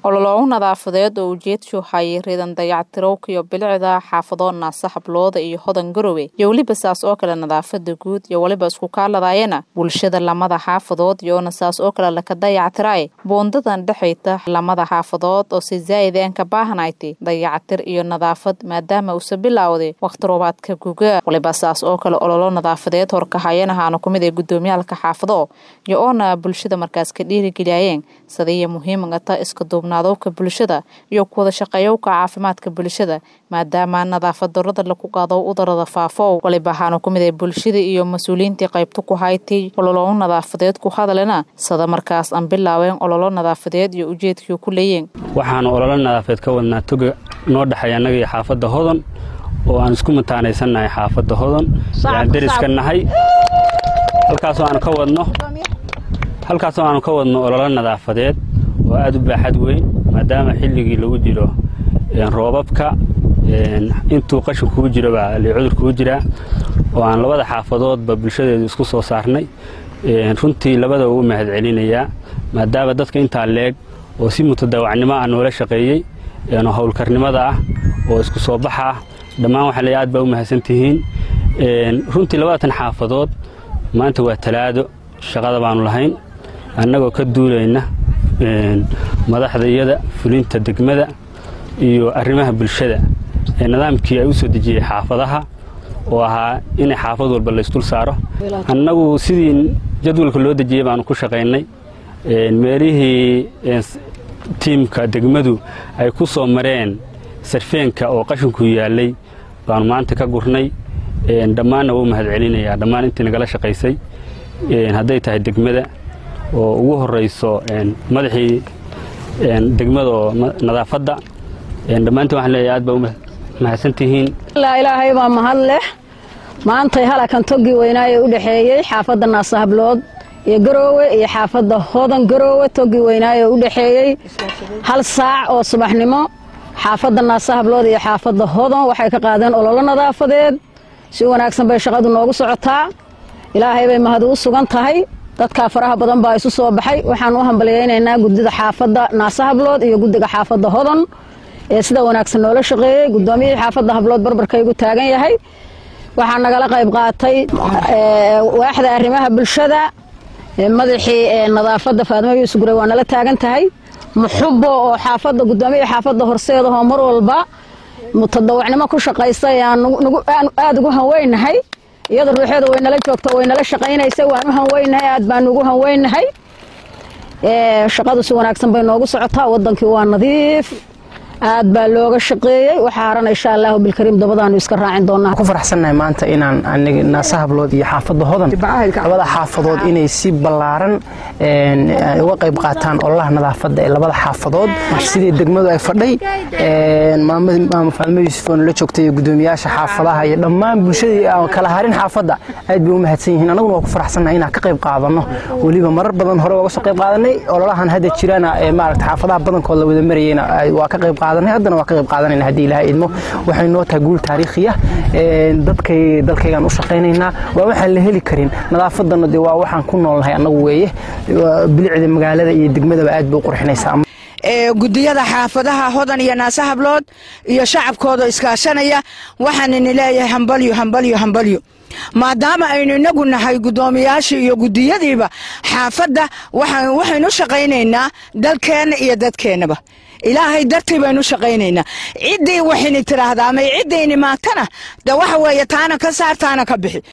ololo nadaafadeed oo ujeedshu hayay ridan dayactirowka iyo bilicda xaafado naasa hablooda iyo hodan garowe iyo weliba saas oo kale nadaafada guud iyo weliba isku kaaladayana bulshada lamada xaafadood iyoona saas oo kale laka dayactiraay boondadan dhexayta lamada xaafadood oo si zaa'id aan ka baahanaytay dayactir iyo nadaafad maadaama uusa bilowday wakhti roobaadka guga waliba saas oo kale ololo nadaafadeed horkahayanahaana kumid ee gudoomiyaalka xaafado iyo oona bulshada markaas ka dhiirigeliyayeen sadaiyo muhiimagata iska duubnaadowka bulshada iyo kuwada shaqeeyowka caafimaadka bulshada maadaama nadaafad darada laku qaado udarada faafo waliba ahaana kumid ee bulshada iyo mas-uuliyiintii qaybta ku haytay ololo nadaafadeed ku hadalena sada markaas aan bilaabeen ololo nadaafadeed iyo ujeedkii ku leeyeen waxaanu ololo nadaafadeed ka wadnaa toga noo dhexeeya annaga iyo xaafadda hodon oo aan isku mataanaysannahay xaafadda hodon aan deriska nahay halkaasoo aanu ka wadno halkaasoo aanu ka wadno ololo nadaafadeed oo aad u baaxad weyn maadaama xilligii lagu jiro roobabka intuu qashin kugu jiro baa cudur kugu jiraa oo aan labada xaafadoodba bulshadeedu isku soo saarnay runtii labadaba u mahad celinayaa maadaama dadka intaa leeg oo si mutadawacnimo ah noola shaqeeyey howlkarnimada ah oo isku soo baxa ah dhammaan waxaa le aad baa u mahadsan tihiin runtii labaatan xaafadood maanta waa talaado shaqada baanu lahayn annagoo ka duulayna madaxda iyada fulinta degmada iyo arrimaha bulshada ee nidaamkii ay u soo dejiyey xaafadaha oo ahaa inay xaafad walba laysdul saaro annagu sidii jadwalka loo dejiyey baanu ku shaqaynay meelihii tiimka degmadu ay ku soo mareen sarfeenka oo qashinku yaallay baanu maanta ka gurnay dhammaanna wuu mahad celinayaa dhammaan intii nagala shaqaysay hadday tahay degmada oo ugu horayso madaxii degmada oo nadaafadda dhammaantiin waxaan leeyahay aad baa u mahadsantihiin ilaahay baa mahad leh maantay halakan toggii weynaaye u dhexeeyey xaafadda naasahablood iyo garoowe iyo xaafadda hodan garoowe toggii weynaaye u dhexeeyey hal saac oo subaxnimo xaafadda naasahablood iyo xaafadda hodan waxay ka qaadeen ololo nadaafadeed si wanaagsan bay shaqadu noogu socotaa ilaahay bay mahad ugu sugan tahay dadkaa faraha badan baa isu soo baxay waxaan u hambalyaynaynaa guddida xaafadda naasahablood iyo guddiga xaafadda hodan ee sida wanaagsan noola shaqeeyey guddoomiyihii xaafadda hablood barbarkaygu taagan yahay waxaa nagala qayb qaatay waaxda arrimaha bulshada madaxii nadaafadda faadimo yuusuf gure waa nala taagan tahay muxubo oo xaafadda guddoomiyaha xaafadda horseedahoo mar walba mutadawacnimo ku shaqaysa aan aada ugu hanweynahay iyada ruuxeeda way nala joogto way nala shaqaynaysa waan u hanweynahay aad baanu ugu hanweynahay shaqadu si wanaagsan bay noogu socotaa wadankii waa nadiif aad baa looga shaqeeyey waxaa harana insha allahu bilkariim dabadaanu iska raacin doonaa ku faraxsannahay maanta inaan aniga naasahablood iyo xaafadda hodan labada xaafadood inay si ballaaran uga qayb qaataan ololaha nadaafadda ee labada xaafadood sidii degmadu ay fadhay maama faadmo yuusuf oo nala joogtay iyo guddoomiyaasha xaafadaha iyo dhammaan bulshadii aan kala harin xaafadda aad bay u mahadsan yihiin annaguna waa ku faraxsannahay inaan ka qayb qaadanno weliba marar badan hore uga soo qayb qaadanay ololahan hadda jirana ee maaragta xaafadaha badankood la wada marayeyna waa ka qayb haddana waa ka qayb qaadanayna haddii ilaha idmo waxay noo tahay guul taariikhiya dadkay dalkaygaan u shaqaynaynaa waa waxaan la heli karin nadaafaddana dee waa waxaan ku noolnahay annagu weeye bilicda magaalada iyo degmadaba aad bay u qurxinaysaa gudiyada xaafadaha hodan iyo naasahablood iyo shacabkooda iskaashanaya waxaanini leeyahay hambalyo hambalyo hambalyo maadaama aynu inagu nahay guddoomiyaashii iyo gudiyadiiba xaafadda waxaynu shaqaynaynaa dalkeenna iyo dadkeennaba ilaahay dartii baynu shaqaynaynaa ciddii waxayni tidhaahdaa ama ciddayni maagtana de waxa weeye taana ka saar taana ka bixi